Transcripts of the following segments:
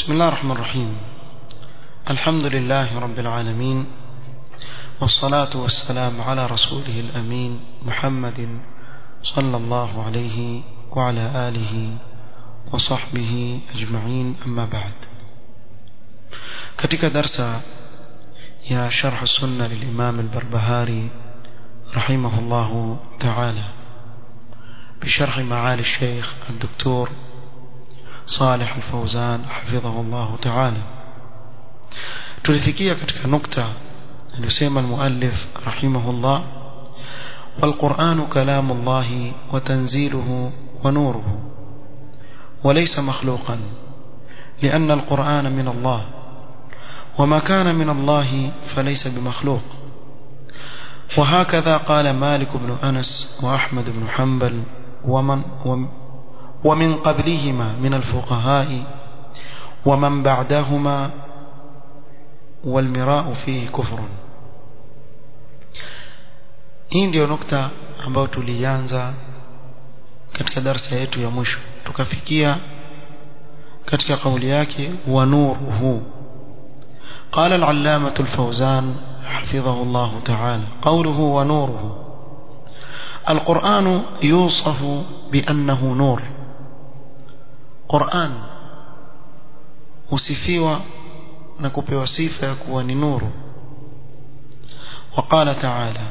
بسم الله الرحمن الرحيم الحمد لله رب العالمين والصلاة والسلام على رسوله الأمين محمد صلى الله عليه وعلى آله وصحبه أجمعين أما بعد katika darsa ya sharh sunna lilimam al-Barbahari rahimahullah ta'ala بشرح معالي الشيخ الدكتور صالح الفوزان حفظه الله تعالى tulifikia katika nukta aliyosema المؤلف رحمه الله والقرآن كلام الله وتنزيله ونوره وليس مخلوقا لأن القرآن من الله وما كان من الله فليس بمخلوق وهكذا قال مالك بن أنس وأحمد بن حنبل ومن ومن قبلهما من الفقهاء ومن بعدهما والمراء فيه كفر hii ndio nukta ambayo tulianza katika darsa yetu ya mwisho tukafikia katika kauli yake wa nuruhu قال العلامة الفوزان حفظه الله تعالى قوله ونوره القرآن يوصف بأنه نور قرآن وصفيوا نكوبي وصفة يكون نور وقال تعالى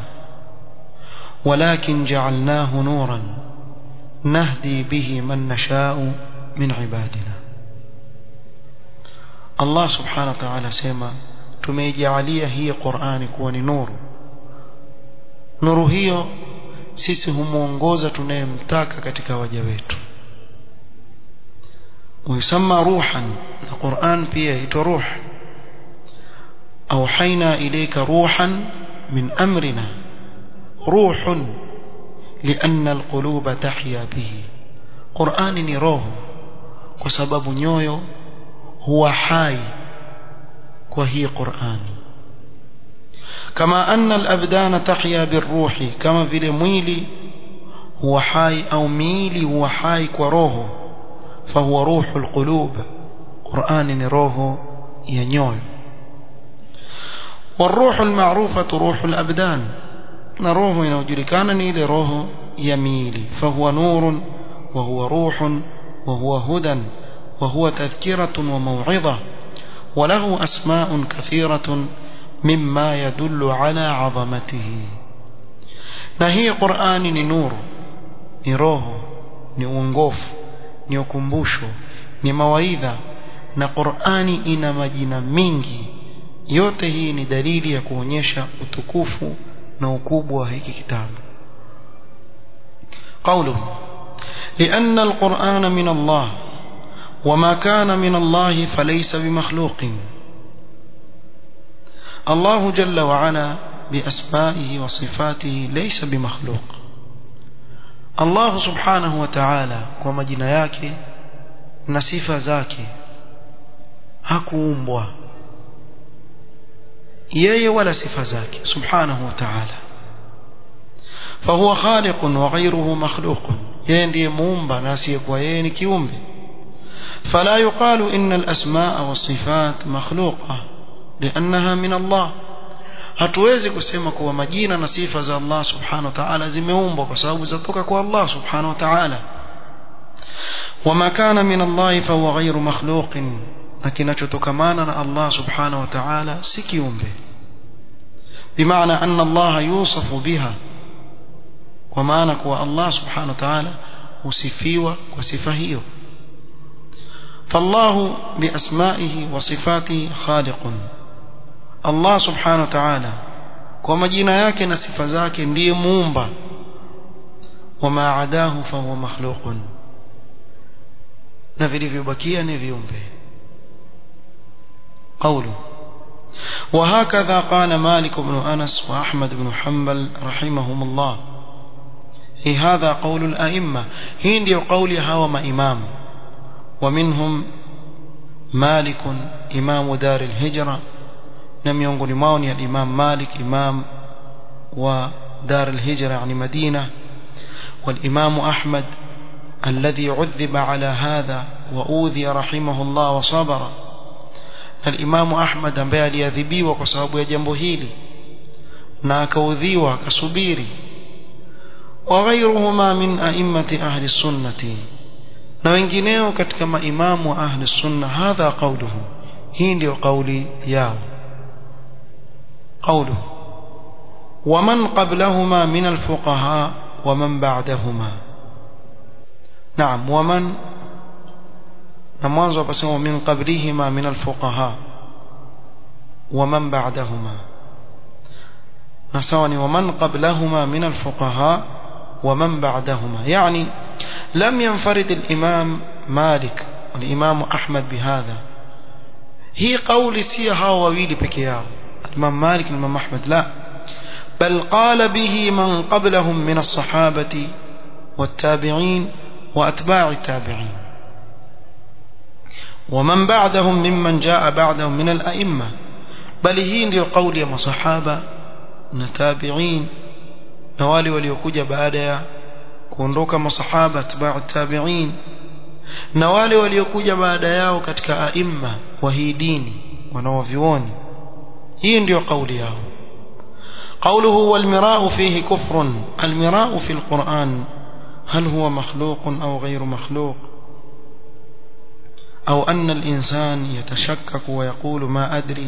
ولكن جعلناه نورا نهدي به من نشاء من عبادنا Allah subhanahu wa ta'ala sema tumeijalia hii Qur'ani kuwa ni nuru nuru hiyo sisi humuongoza tunayemtaka katika waja wetu ويسمى روحا القرآن pia huitwa ruh أوحينا إليك روحا من أمرنا روح لأن القلوب تحيا به قرآن ni roho kwa sababu nyoyo huwa hai kwa hii Qur'ani kama anna al-abdana tahya birruhi kama vile mwili huwa hai au miili huwa hai kwa roho fahuwa ruhul qulub Qur'ani ni roho ya nyoyo والروح المعروفة روح الأبدان نروح inayojulikana ni ile roho ya miili fahuwa nurun وهو روح وهو هدى وهو تذكرة وموعظة وله أسماء كثيرة مما يدل على عظمته نهي قرآن نور نروه نونغوف نيوكمبوشو نمواidha na Qur'ani ina majina mingi yote hii ni dalili ya kuonyesha utukufu na ukubwa wa hiki kitabu قوله لأن القرآن من الله وما كان من الله فليس بمخلوق الله جل وعلا بأسمائه وصفاته ليس بمخلوق الله سبحانه وتعالى ومجنا yake na sifa zake hakuumbwa yeye wala sifa zake subhanahu wa ta'ala فهو خالق وغيره مخلوق yeye ndiye muumba na asiyekuwa yeye ni kiumbe فلا يقال إن الأسماء والصفات مخلوقة لأنها من الله hatuwezi kusema kuwa majina na sifa za Allah subhanahu wa ta'ala zimeumbwa kwa sababu zatoka kwa Allah subhanahu wa ta'ala wama kana min Allah fa huwa ghayru makhluqin na kinachotokamana na Allah subhanahu wa ta'ala si kiumbe bimaana anna Allah yusafu biha kwa maana kuwa Allah subhanahu wa ta'ala husifiwa kwa sifa hiyo فالله بأسمائه وصفاته خالق الله سبحانه وتعالى kwa majina yake na sifa zake ndiye muumba wama adahu fahuwa makhluqun na vilivyobakia ni viumbe قوله وهكذا قال مالك بن أنس وأحمد بن حنبل رحمهم الله هي هذا قول الأئمة هي قول هاوم إمام ومنهم مالك إمام دار الهجرة نم ينقل ماوني الإمام مالك إمام ودار الهجرة يعني مدينة والإمام أحمد الذي عذب على هذا وأوذي رحمه الله وصبر الإمام أحمد ambaye aliadhibiwa kwa sababu ya jambo hili na akaudhiwa akasubiri وغيرهما من أئمة أهل السنة na wengineo katika maimamu wa ahli sunna hadha qawluhu hii ndio kauli yao qawluhu ومن قبلهما من الفقهاء ومن بعدهما نعم ومن نمwanzo pasema min qablihima min alfuqaha ومن بعدهما نسواني ومن قبلهما من الفقهاء ومن بعدهما يعني لم ينفرد الإمام مالك والإمام أحمد بهذا هي قول سيها وويل بكياه الإمام مالك الإمام أحمد لا بل قال به من قبلهم من الصحابة والتابعين وأتباع التابعين ومن بعدهم ممن جاء بعدهم من الأئمة بل هي ndio قول ya masahaba na tabi'in na wale waliokuja baada ya kuondoka masahaba atba'u tabi'in na wale waliokuja baada yao katika aimma wa hii dini wanaovioni hii ndio kauli yao قوله والمراء فيه كفر المراء في القرآن هل هو مخلوق أو غير مخلوق أو أن الإنسان يتشكك ويقول ما أدري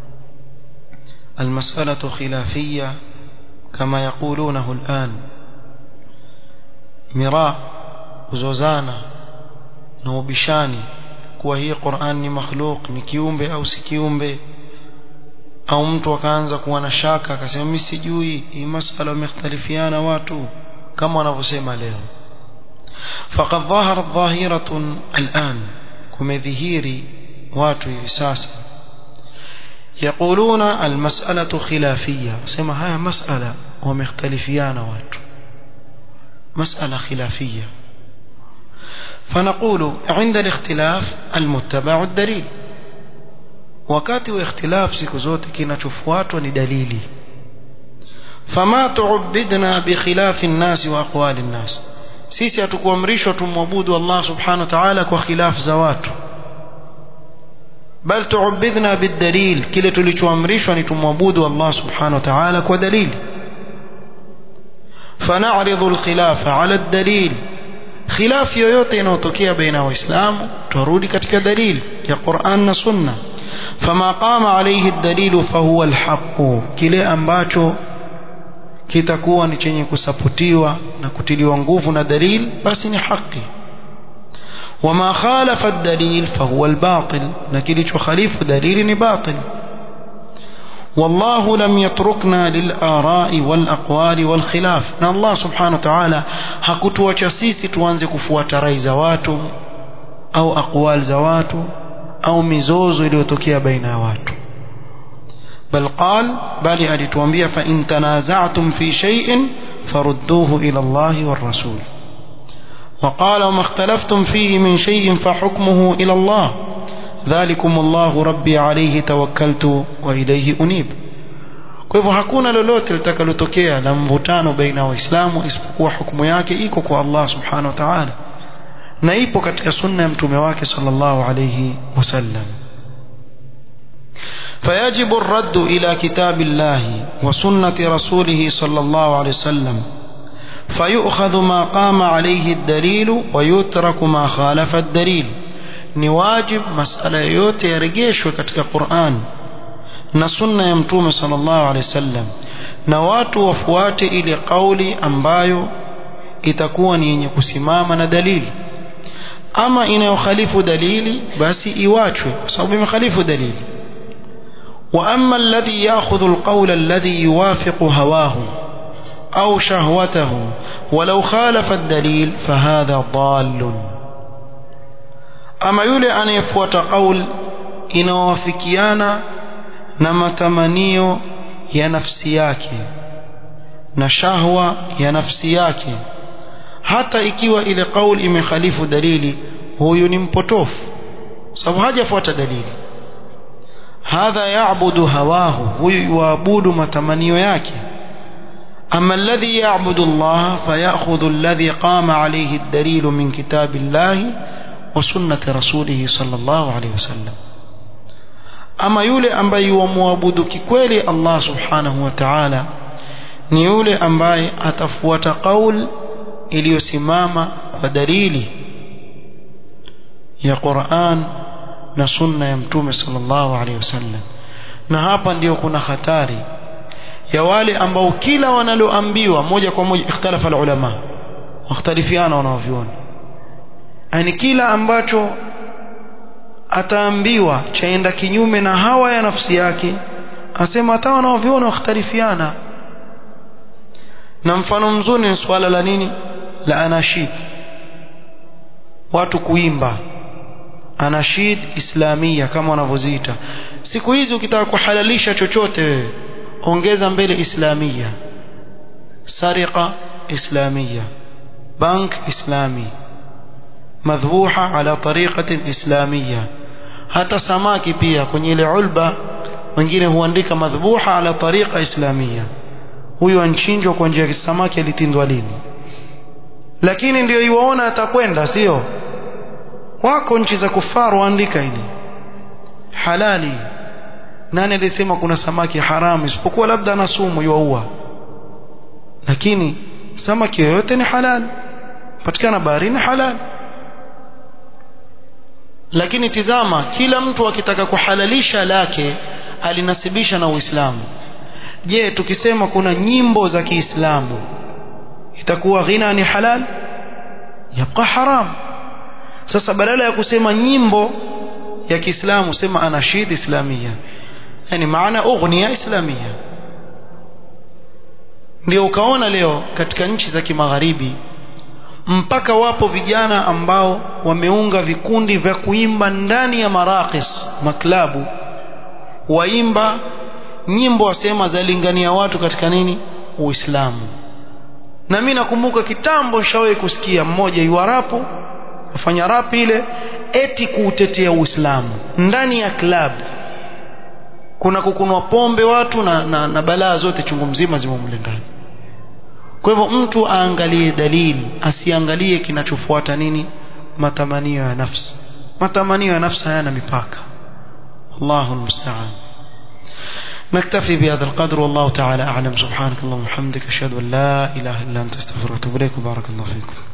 المسألة خلافية كما يقولونه الآن مراء وزوزانا نوبشاني kuwa hii Qur'an ni makhluk ni kiumbe au si kiumbe au mtu akaanza kuwa na shaka akasema mimi sijui hii masala wamekhtalifiana watu kama wanavyosema leo faqad dhaharat dhahiratun al'an kumedhihiri watu hivi sasa يقولون المسألة خلافية سما هاي مسألة ومختلفيان وات مسألة خلافية فنقول عند الاختلاف المتبع الدليل wakati wa ikhtilaf siku zote kinachofuatwa ni dalili fama tu'bidna bi khilafi an-nas wa aqwali an-nas sisi hatukuamrishwa tumwabudu Allah subhanahu wa ta'ala kwa khilaf za watu bal tu'bidna bid-dalil kile tulichoamrishwa ni tumwabudu Allah subhanahu wa ta'ala kwa dalili فنعرض الخلاف على الدليل خلاف yoyote inayotokea baina waislamu turudi katika dalili ya Qur'an na Sunna فما قام عليه الدليل فهو الحق kile ambacho kitakuwa ni chenye kusapotiwa na kutiliwa nguvu na dalil basi ni haki وما خالف الدليل فهو الباطل na kilichokhalifu dalili ni batil والله لم يتركنا للآراء والأقوال والخلاف na Allah subhanahu wa ta'ala hakutuacha sisi tuanze kufuata rai za watu au aqwal za watu au mizozo iliyotokea baina ya watu bal qal bali alituambia fa in tanaza'tum fi shay'in farudduhu ila Allah war rasul وقال وما اختلفتم فيه من شيء فحكمه إلى الله ذلكم الله ربي عليه توكلت وإليه أنيب kwa hivyo hakuna lolote litakalotokea la mvutano baina waislamu isipokuwa hukumu yake iko kwa Allah subhanahu wa ta'ala na ipo katika sunna ya mtume wake sallallahu alayhi wasallam فيجب الرد إلى كتاب الله وسنة رسوله صلى الله عليه وسلم فيؤخذ ما قام عليه الدليل ويترك ما خالف الدليل نواجب مسألة yote yarejeshwe katika Qur'an na sunna ya mtume sallallahu alaihi wasallam na watu wafuate ile kauli ambayo itakuwa ni yenye kusimama na dalili ama inayokhalifu dalili basi iwachwe kwa sababu imekhalifu dalili واما الذي ياخذ القول الذي يوافق هواه او شهوته ولو خالف الدليل فهذا ضال اما yule anayefuata qaul inawafikiana na matamanio ya nafsi yake na shahwa ya nafsi yake hata ikiwa ile qaul imekhalifu dalili huyu ni mpotofu sababu hajafuata dalili hadha yaabudu hawahu huyu yuabudu matamanio yake أما الذي يعبد الله فيأخذ الذي قام عليه الدليل من كتاب الله وسنة رسوله صلى الله عليه وسلم ama yule ambaye yuamwabudu kikweli Allah subhanahu wa ta'ala ni yule ambaye atafuata kaul iliyosimama kwa dalili ya Qur'an na sunna ya mtume sallallahu alaihi wasallam na hapa ndiyo kuna hatari ya wale ambao kila wanaloambiwa moja kwa moja ikhtalafa ulama wakhtalifiana wanaoviona yani kila ambacho ataambiwa chaenda kinyume na hawa ya nafsi yake asema hata wanaoviona wakhtalifiana na mfano mzuri ni swala la nini la anashid watu kuimba anashid islamia kama wanavyoziita siku hizi ukitaka kuhalalisha chochote wewe ongeza mbele islamia sariqa islamia bank islami madhbuha ala tariqatin islamia hata samaki pia kwenye ile ulba wengine huandika madhbuha ala tariqa islamia huyu anchinjwa kwa njia ya samaki alitindwa lini lakini ndio iwaona atakwenda sio wako nchi za kufaru waandika hili halali nani alisema kuna samaki haramu isipokuwa labda ana sumu yuaua lakini samaki yoyote ni halal patikana baharini halal lakini tizama kila mtu akitaka kuhalalisha lake alinasibisha na Uislamu je tukisema kuna nyimbo za Kiislamu itakuwa ghina ni halal yabqa haram sasa badala ya kusema nyimbo ya Kiislamu sema anashid islamia yani maana ughniya islamia ndio ukaona leo katika nchi za kimagharibi mpaka wapo vijana ambao wameunga vikundi vya kuimba ndani ya marakis maklabu waimba nyimbo wasema zalingania watu katika nini uislamu na mimi nakumbuka kitambo shawahi kusikia mmoja yuarapo afanya rap ile eti kuutetea uislamu ndani ya klabu kuna kukunwa pombe watu na, na, na balaa zote chungu mzima zimo mle ndani kwa hivyo mtu aangalie dalili asiangalie kinachofuata nini matamanio ya nafsi matamanio ya nafsi hayana mipaka Allahu musta'an نكتفي بهذا القدر والله تعالى أعلم سبحانك اللهم وبحمدك أشهد أن لا إله إلا أنت استغفرك وأتوب إليك وبارك الله فيكم